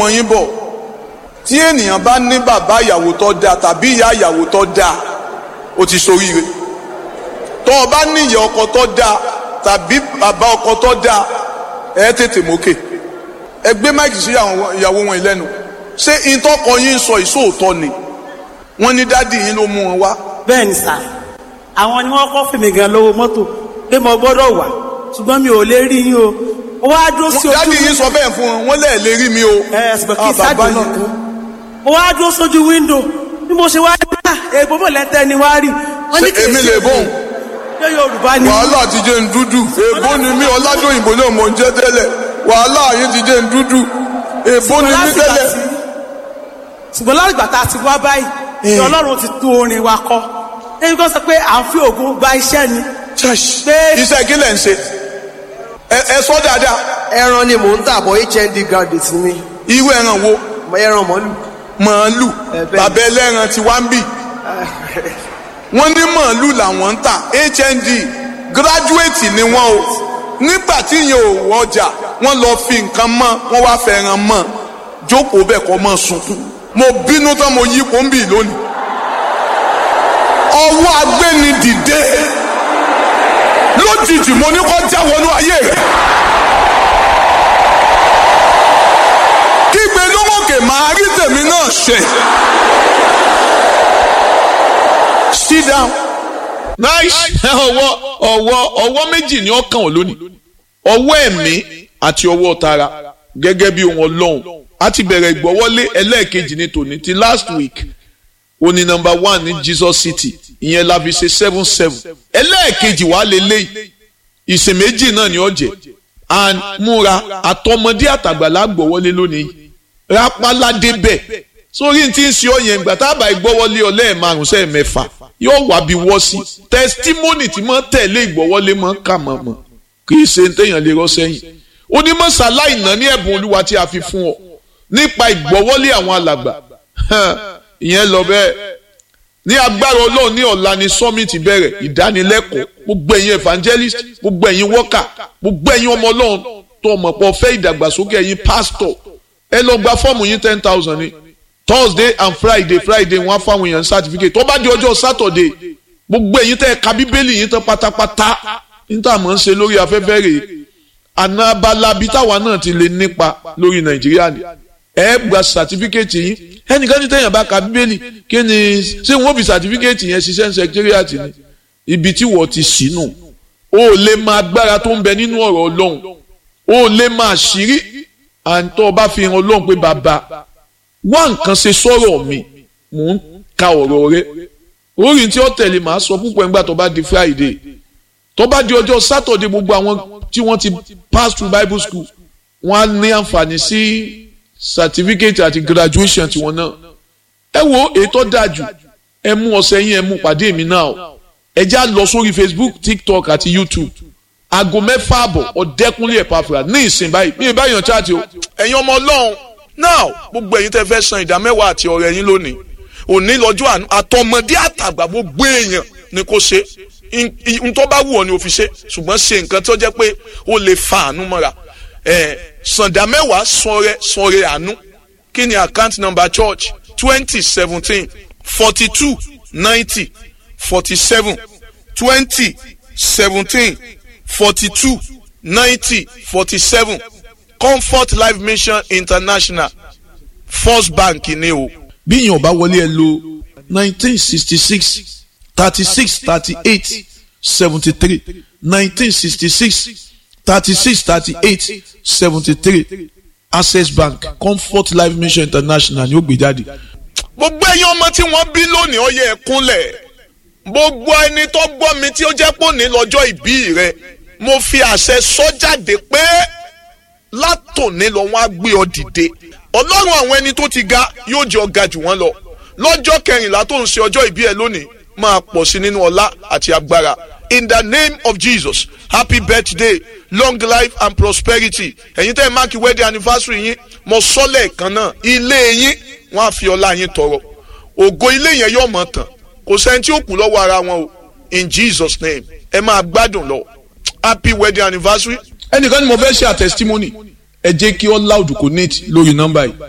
ọmọ yín bọ̀ tí ènìyàn bá ní bàbá ìyàwó tó dáa tàbí ìyá ìyàwó tó dáa ó ti ṣoríire tó o bá ní ìyá ọkọ tó dáa tàbí bàbá ọkọ tó dáa ẹ tètè mókè ẹ gbé máìkì sí ìyàwó wọn lẹ́nu ṣé ìtọ́kọ yín sọ ìṣòótọ́ ni wọ́n ní dádì yín ló mú wọn wá bẹ́ẹ̀ ni sà àwọn ni wọ́n kọ́ fèmí gan lówó mọ́tò pé mo gbọ́dọ̀ wà ṣùgbọ́n mi ò lè rí yín o ó wá dúró sí ojú dádì yín sọ bẹ́ẹ̀ fún wọn wọ́n lẹ́ẹ̀ lè rí mi o ẹ ṣùgbọ́n kí Ah, ìsájú bàbá náà yín. kan ó wá dúró sójú wíńdò bí mo ṣe wá rí bá èèbó mọ̀ lẹ́tẹ̀ ni wá rí wọ́n ní Ṣé kì í èmi ṣe lè bóun? ṣé yorùbá ni wàhálà ti jẹ́ ń dúdú èbó ni mí ọládòyìnbó náà mò ń jẹ́ tẹ́lẹ̀ wàhálà yín ti jẹ́ ń dúdú èbó ni mí láti gbà tẹ́lẹ̀. tí- ṣùgbọ́n láti gbà tá a ti wá báyìí ni ọlọ́run ti tún orin wa kọ ẹni kan sọ pé à ń fi ògùn gba iṣẹ́ ni Church. Pé- iṣẹ́ kí lẹ̀ ń ṣe ẹ ẹ sọ dáadáa ẹran ni mò ń tà bọ̀ hnd graduate ni mi irú ẹran wo Mo ẹran mọ́lù màálù Ẹ bẹ́ẹ̀. bàbá ẹlẹ́ran ti wá ń bì wọ́n ní màálù làwọn ń tà hnd gíráduwétì ni wọ́n o nígbà tí yẹn ò wọjà wọ́n lọ fi nǹkan mọ́ wọ́n wá fẹ́ràn mọ́ jókòó bẹ́ẹ̀ kọ́ mọ́ sunkún mo bínú tán mo yí pọ́ńbì lónìí ọwọ́ agbéni dìde lójijì mo ní kó já wọnú ayé rẹ̀ kígbe lówókè máa rí tèmi náà ṣe. sit down. nice ọwọ́ ọwọ́ ọwọ́ méjì ni ó kàn ọ́ lónìí ọwọ́ ẹ̀mí àti ọwọ́ tara gẹ́gẹ́ bí ohun ọlọ́run a ti bẹ̀rẹ̀ ìgbọ́wọ́lé ẹlẹ́ẹ̀kejì ní tòní ti last week ó ní number one ní Jesus City ìyẹn la fi ṣe seven seven ẹlẹ́ẹ̀kejì wàá lè léyìí ìsìn méjì náà ni ó jẹ́ and múra àtọmọdé àtàgbàlá gbọ́wọ́lé lónìí rápálá débẹ̀ sórí tí ń ṣe ọ yẹn gbà tábà ìgbọ́wọ́lé ọ lẹ́ẹ̀márùn sẹ́ẹ̀ mẹ́fà yóò wá bí wọ́ sí tẹsítímọ́nì tí mọ́ tẹ̀lé ìgbọ́wọ́lé mọ́ kà mọ́ mọ́ kì í ṣe téèyàn lè rọ́ sẹ́yìn onímọ̀sáláì náà ní ẹ̀bùn olúwa tí a fi fún ọ nípa ìgbọ́wọ́lé àwọn alàgbà ìyẹn lọ bẹ́ẹ̀ ní agbára ọlọ́run ní ọ̀la ni summit bẹ̀rẹ̀ ìdánilẹ́kọ̀ọ́ gbogbo ẹ̀yin evangelist gbogbo ẹ̀yin worker gbogbo ẹ̀yin ọmọ ọlọ́run tó ọmọ pọ̀ fẹ́ ìdàgbàsókè ẹ̀yin pastor ẹ lọ gba fọ́ọ̀mù yín ten thousand ni thursday and friday friday wọ́n á fáwọn èèyàn certificate tó bá di ọjọ́ saturday gbogbo ẹ̀yin tẹ́ ẹ ka bíbélì yín tán pátápátá níta mọ̀ ń ṣe lórí afẹ́fẹ́ rèé àná abala bíi táwa náà ti lè nípa lórí nàìjíríà ni ẹ gba certificate yín ẹnìkan ní tẹ̀yàn bá ka bíbélì kí ni ṣé wọ́n fi certificate yẹn ṣiṣẹ́ ní secretariat ni ibi tí wọ́n ti sínú o ò lè máa agbára tó ń bẹ nínú ọ̀rọ̀ ọlọ́run o ò lè máa ṣírí àǹtọ́ bá fi hàn ọlọ́run pé bàbá wá nǹkan ṣe sọ̀rọ̀ mi mò ń ka ọ̀rọ̀ rẹ orin tí ó tẹ̀lé màá sọ púpọ̀ nígbà tó bá di friday tó bá di ọjọ́ saturday gbogbo àwọn tí wọ́n ti pass through bible school wọ́n á ní àǹfààní sí certificate àti graduation tiwọn náà ẹ wo ètò dájú ẹ mú ọ̀sẹ̀ yín ẹ mú pàdé mi náà o ẹ já lọ sórí facebook tiktok àti youtube aago mẹ́fà àbọ̀ ọ̀dẹ́kunlé ẹ̀pàfà ní ìsìn báyìí bí ìbá yàn chaati o. ẹ̀yin ọmọ ọlọ́run now gbogbo ẹ̀yin tẹ́ fẹ́ san ìdá mẹ́wàá àti ọ̀rẹ́ yín lónìí òní lọ́jọ́ àánú àtọmọdé àtàgbà gbogbo èèyàn ni kò ṣe n tó bá wù ọ́ ni o fi ṣe ṣùgbọ́n ṣe nǹkan tó jẹ́ pé o lè fa àánú mọ́ra ẹ̀ sàndà mẹ́wàá sọ̀rẹ́ sọ̀rẹ́ àánú kí ni account number church twenty seventeen forty two ninety forty seven twenty seventeen forty two ninety forty seven comfort life mission international first bank ni o. bí yín ọba wọlé ẹ lo nineteen sixty six thirty six thirty eight seventy three nineteen sixty six thirty six thirty eight seventy three access bank comfort life mission international ni ó gbé jáde. gbogbo ẹ̀yin ọmọ tí wọ́n bí lónìí ó yẹ ẹ kúnlẹ̀ gbogbo ẹni tó gbọ́ mi tí ó jẹ́ pò ní lọ́jọ́ ìbí rẹ mo fi àṣẹ sọ jáde pé látòní lọ wọ́n á gbé ọ dìde ọlọ́run àwọn ẹni tó ti ga yóò jẹ́ ọ̀gá jù wọ́n lọ lọ́jọ́ kẹrìnlá tó ń ṣe ọjọ́ ìbí ẹ lónìí máa pọ̀ sí nínú ọlá àti agbára in the name of jesus happy birthday long life and prosperity ẹ̀yin tẹ́ ẹ máàkì wedding anniversary yín mo sọ́lẹ̀ kan náà ilé yín wọ́n á fi ọlá yín tọrọ ògo ilé yẹn yóò mọ̀ tán kò sẹ́ni tí ó kù lọ́wọ́ ara wọn o in jesus name ẹ máa gbádùn lọ happy wedding anniversary ẹnìkan ni mo fẹ́ ṣe àtẹ̀sítímọ́nì ẹ jẹ́ kí all loud connect lórí nọ́mbà yìí